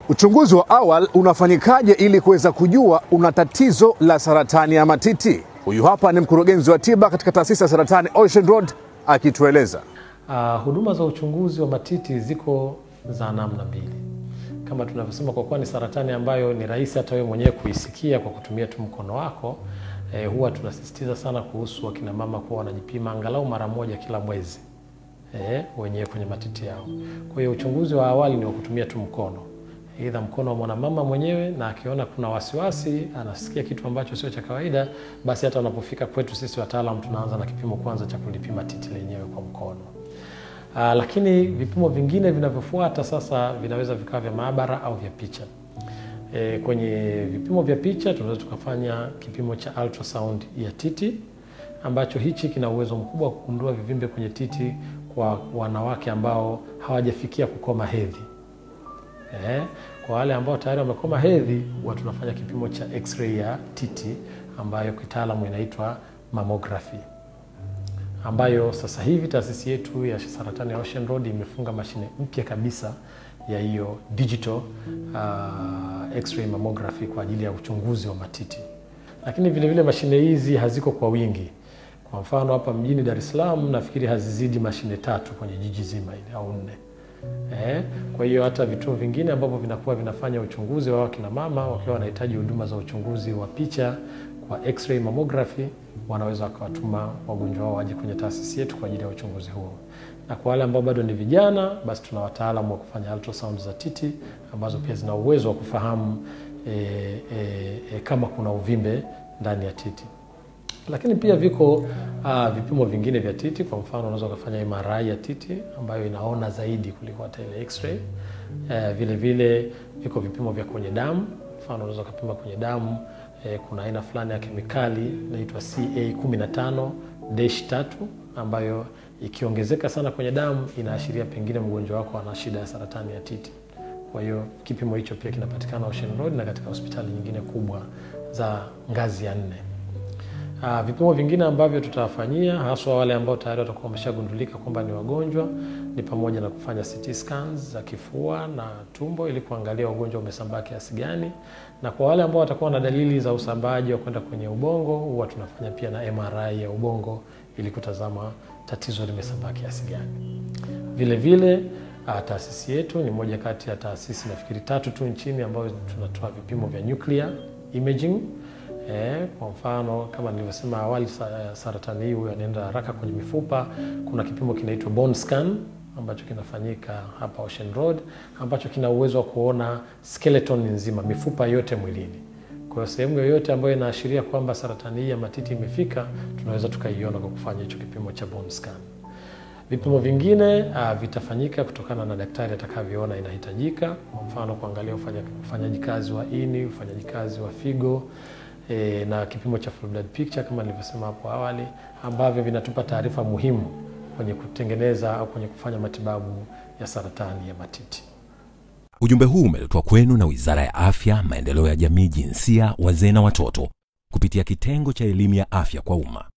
Uchunguzi wa awali unafanyikaje ili kuweza kujua una tatizo la saratani ya matiti? Huyu hapa ni mkurugenzi wa tiba katika taasisi ya saratani Ocean Road akitueleza. Uh, huduma za uchunguzi wa matiti ziko za namna mbili, kama tunavyosema, kwa kuwa ni saratani ambayo ni rahisi hata wewe mwenyewe kuisikia kwa kutumia tu mkono wako. Eh, huwa tunasisitiza sana kuhusu wakina mama kuwa wanajipima angalau mara moja kila mwezi eh, wenyewe kwenye matiti yao. Kwa hiyo uchunguzi wa awali ni wa kutumia tu mkono aidha mkono wa mwanamama mwenyewe, na akiona kuna wasiwasi, anasikia kitu ambacho sio cha kawaida, basi hata unapofika kwetu sisi wataalam tunaanza na kipimo kwanza cha kulipima titi lenyewe kwa mkono. Aa, lakini vipimo vingine vinavyofuata sasa vinaweza vikawa vya maabara au vya picha. E, kwenye vipimo vya picha tunaweza tukafanya kipimo cha ultrasound ya titi ambacho hichi kina uwezo mkubwa wa kugundua vivimbe kwenye titi kwa wanawake ambao hawajafikia kukoma hedhi. Eh, kwa wale ambao tayari wamekoma hedhi huwa tunafanya kipimo cha x-ray ya titi ambayo kitaalamu inaitwa mammography, ambayo sasa hivi taasisi yetu ya saratani ya Ocean Road imefunga mashine mpya kabisa ya hiyo digital uh, x-ray mammography kwa ajili ya uchunguzi wa matiti. Lakini vile vile mashine hizi haziko kwa wingi. Kwa mfano hapa mjini Dar es Salaam nafikiri hazizidi mashine tatu kwenye jiji zima ile au nne. Eh, kwa hiyo hata vituo vingine ambavyo vinakuwa vinafanya uchunguzi wa wakina mama wakiwa wanahitaji huduma za uchunguzi wa picha kwa x-ray mammography, wanaweza wakawatuma wagonjwa wao waje kwenye taasisi yetu kwa ajili ya uchunguzi huo. Na kwa wale ambao bado ni vijana, basi tuna wataalamu wa kufanya ultrasound za titi ambazo pia zina uwezo wa kufahamu e, e, e, kama kuna uvimbe ndani ya titi lakini pia viko uh, vipimo vingine vya titi. Kwa mfano unaweza ukafanya MRI ya titi ambayo inaona zaidi kuliko hata ile x-ray. Uh, vile vile viko vipimo vya kwenye damu. Mfano unaweza ukapima kwenye damu eh, kuna aina fulani ya kemikali inaitwa CA15 tatu ambayo ikiongezeka sana kwenye damu inaashiria pengine mgonjwa wako ana shida ya saratani ya titi. Kwa hiyo kipimo hicho pia kinapatikana Ocean Road na katika hospitali nyingine kubwa za ngazi ya nne. Uh, vipimo vingine ambavyo tutawafanyia haswa wale ambao tayari watakuwa wameshagundulika kwamba ni wagonjwa ni pamoja na kufanya CT scans za kifua na tumbo ili kuangalia ugonjwa umesambaa kiasi gani, na kwa wale ambao watakuwa na dalili za usambaaji wa kwenda kwenye ubongo huwa tunafanya pia na MRI ya ubongo ili kutazama tatizo limesambaa kiasi gani. Vile vile uh, taasisi yetu ni moja kati ya taasisi nafikiri tatu tu nchini ambayo tunatoa vipimo vya nuclear imaging Eh, kwa mfano kama nilivyosema awali, saratani hii huyo anaenda haraka kwenye mifupa. Kuna kipimo kinaitwa bone scan ambacho kinafanyika hapa Ocean Road ambacho kina uwezo wa kuona skeleton nzima, mifupa yote mwilini. Kwa hiyo sehemu yoyote ambayo inaashiria kwamba saratani hii ya matiti imefika, tunaweza tukaiona kwa kufanya hicho kipimo cha bone scan. Vipimo vingine uh, vitafanyika kutokana na daktari atakavyoona inahitajika. Kwa mfano kuangalia ufanyaji kazi wa ini, ufanyaji kazi wa figo E, na kipimo cha full blood picture kama nilivyosema hapo awali ambavyo vinatupa taarifa muhimu kwenye kutengeneza au kwenye kufanya matibabu ya saratani ya matiti. Ujumbe huu umeletwa kwenu na Wizara ya Afya, Maendeleo ya Jamii, Jinsia, Wazee na Watoto kupitia kitengo cha elimu ya afya kwa umma.